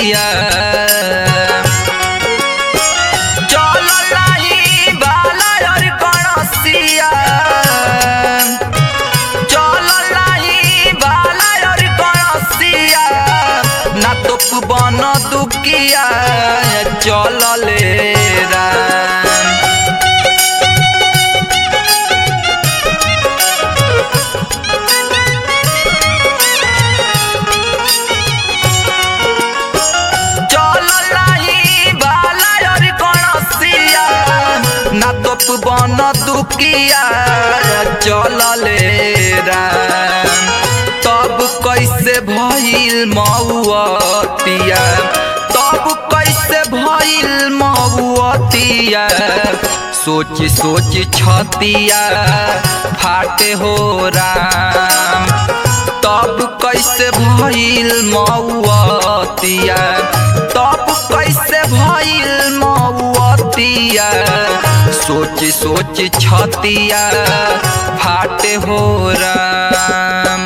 दुकिया चल नाही बाला और गणसिया चल नाही बाला और गणसिया ना तो बन दुकिया चल ले राम चल नाही बाला और गणसिया ना तो बन दुकिया चल ले राम तब कैसे भइल मौअतिया तब कैसे भइल मौअतिया सोच सोच छतिया फाटे हो राम तब कैसे भइल मौअतिया तब कैसे भइल मौअतिया सोच सोच छतिया फाटे हो राम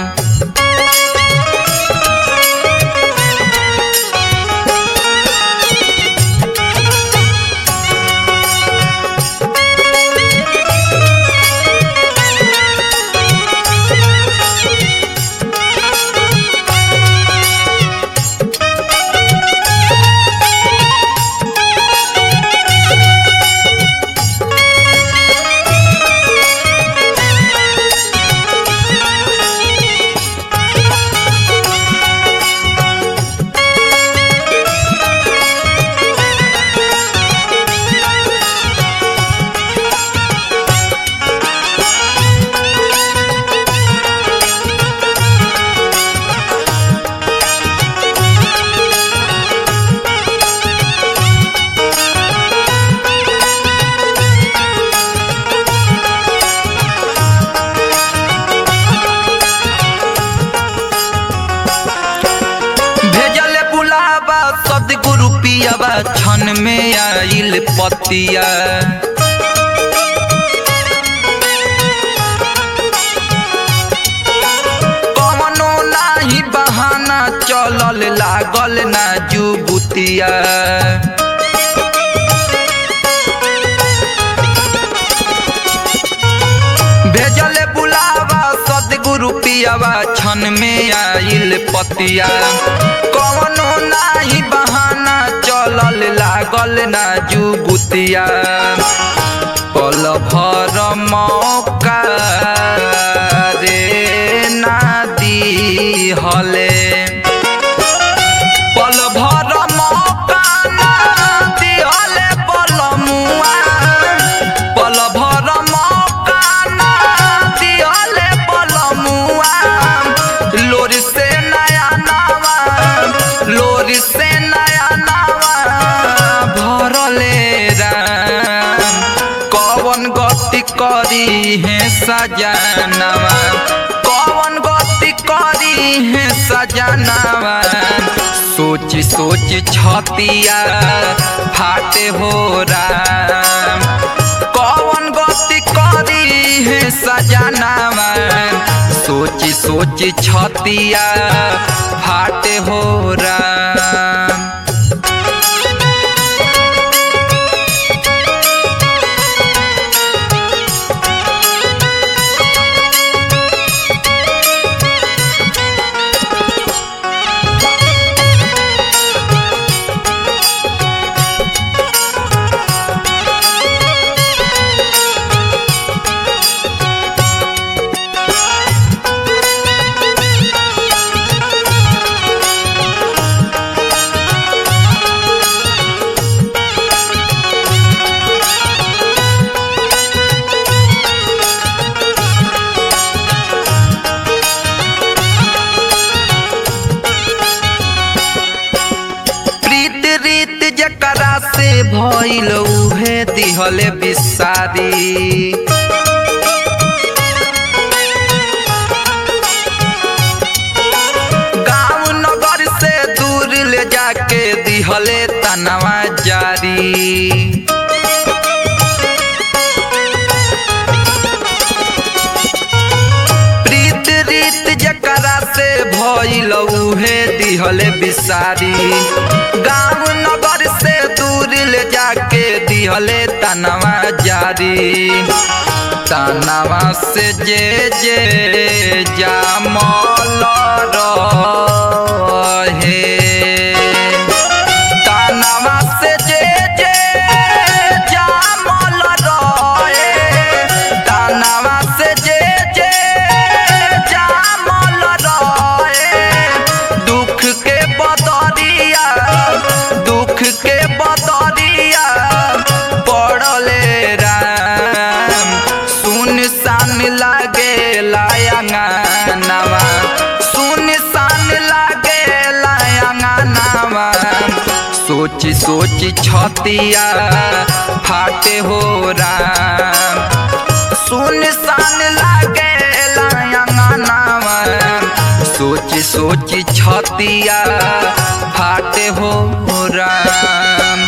भेजल बुलावा सदगुरु पियावा क्षण में आइल पतिया कवनो नाही बहाना चलल लागल ना जुबुतिया भेजल बुलावा सदगुरु पियावा क्षण में आइल पतिया कवनो नाही बहाना चलल लागल ना जुबुतिया पल भर मौका रे ना दी हले पल भर मौका ना दिहले पल मुआ पल भर मौका ना दिहले पल मुआ लोरी से नया नावा लोरी से नया नावा भरले राम कवन गति करी है सजनवा कवन गति करी है सजनवा सोच सोच छतिया फाटे हो राम कवन गति करी है सजनवा सोच सोच छतिया फाटे हो राम प्रीत रीत जकरा से भइल उहे दिहले बिसारी गांव नगर से दूर ले जाके दिहले तनवा जारी प्रीत रीत जकरा से भइल उहे दिहले बिसारी गाँव नगर से दूर ले जाके दिहले तनवा जारी तनवा से जे जे जामल रहे तनवा से जे जे जामल रहे तनवा से जे जे जामल रहे दुख के बदरिया दुख के बदरिया पड़ले राम सुन सान लागे लायंगानवा सुन सान लागे लायंगानवा सोची सोची छतिया फाटे हो राम सुन सान लागे लायंगानवा सोची सोची छतिया फाटे हो राम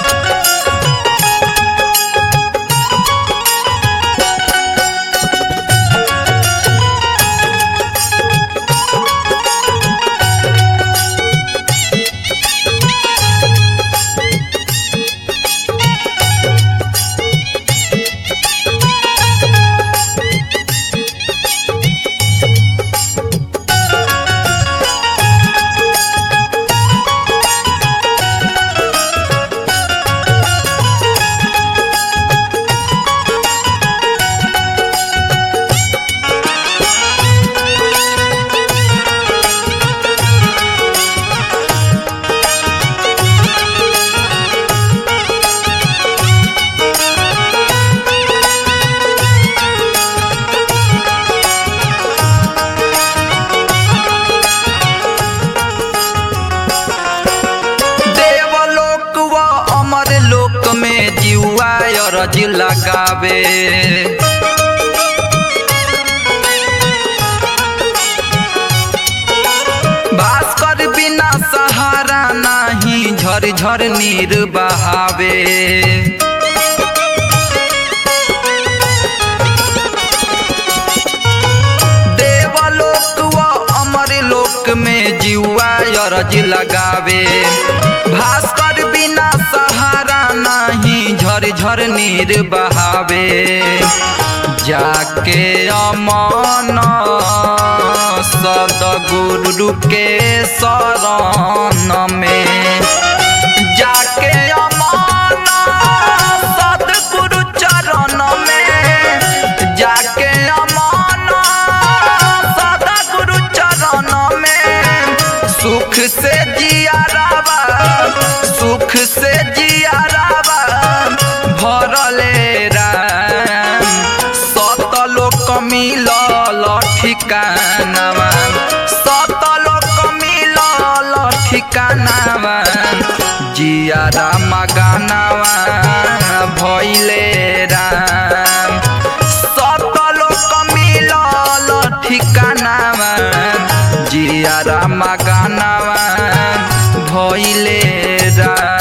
देवलोक व अमर लोक में जीवा अरज लगावे भास्कर बिना सहारा नाही झर झर नीर बहावे देवलोक व अमर लोक में जीवा अरज लगावे भास्कर बिना सहारा नाही झर झर नीर बहावे जाके अमन सदगुरु के शरण में जाके अमन सदगुरु चरण में जाके अमन सदगुरु चरण में सुख से जिया रावा सुख से जिया रावा भरले राम सतलोक मिलल ठिकानावा सतलोक मिलल ठिकानावा जिया राम गानावा भैले राम सतलोक मिलल ठिकानावा जिया राम गानावा भैले राम